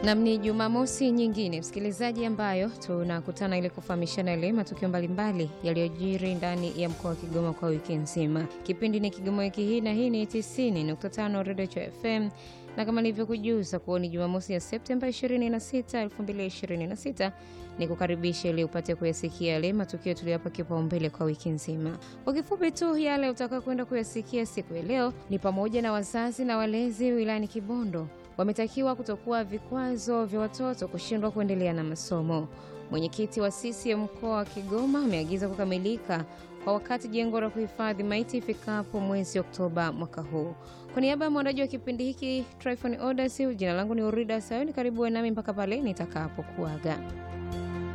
Nam, ni Jumamosi nyingine msikilizaji, ambayo tunakutana ili kufahamishana yale matukio mbalimbali yaliyojiri ndani ya mkoa wa Kigoma kwa wiki nzima. Kipindi ni Kigoma wiki hii, na hii ni 90.5 Redio FM, na kama nilivyokujuza kuwa ni Jumamosi ya Septemba 26, 2026, ni kukaribisha ili upate kuyasikia yale matukio tuliyapa kipaumbele kwa wiki nzima. Kwa kifupi tu, yale utaka kwenda kuyasikia siku ya leo ni pamoja na wazazi na walezi wilayani Kibondo wametakiwa kutokuwa vikwazo vya watoto kushindwa kuendelea na masomo. Mwenyekiti wa CCM mkoa wa Kigoma ameagiza kukamilika kwa wakati jengo la kuhifadhi maiti ifikapo mwezi Oktoba mwaka huu. Kwa niaba ya mwandaji wa kipindi hiki Tryphon Odas, jina langu ni Urida Sayoni. Karibu nami mpaka pale nitakapokuaga.